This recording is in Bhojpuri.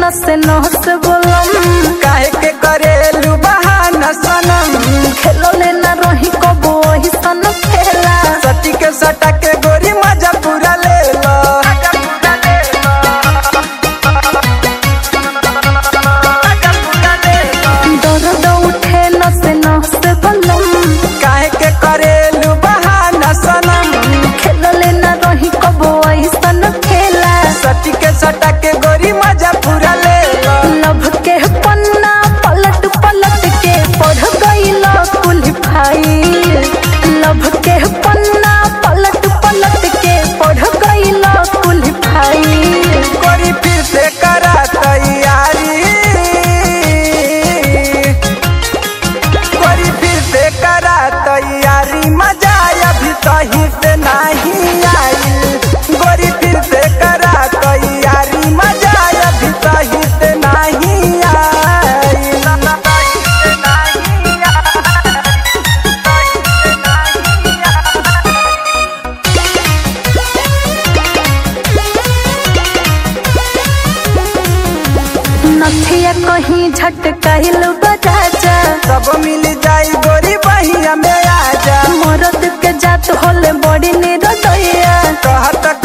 नस नस बोलम काहे के करेलू बहाना सनम खेलो लेना रही कबो वही सन खेला सटी के सटा के गोरी मजा पूरा ले लो दर्द उठे नस नस बोलम काहे के करेलू बहाना सनम खेलो लेना रही कबो वही सन खेला सटी के सटा के गोरी मजा पूरा ले लो लभ के पन्ना पलट पलट के पढ़ गईल कुल भाई लभ के पन्ना पलट पलट के पढ़ गईल कुल भाई गोरी फिर से करा तैयारी गोरी फिर से करा तैयारी मजा अभी सही से नहीं आई गोरी फिर से करा तैयारी मजा अभी सही से नहीं आई नथिया कहीं झटकाइल बजाजा सब मिल जाई गोरी बहिया में आजा मरद के जात होले बड़ी निरदया कहत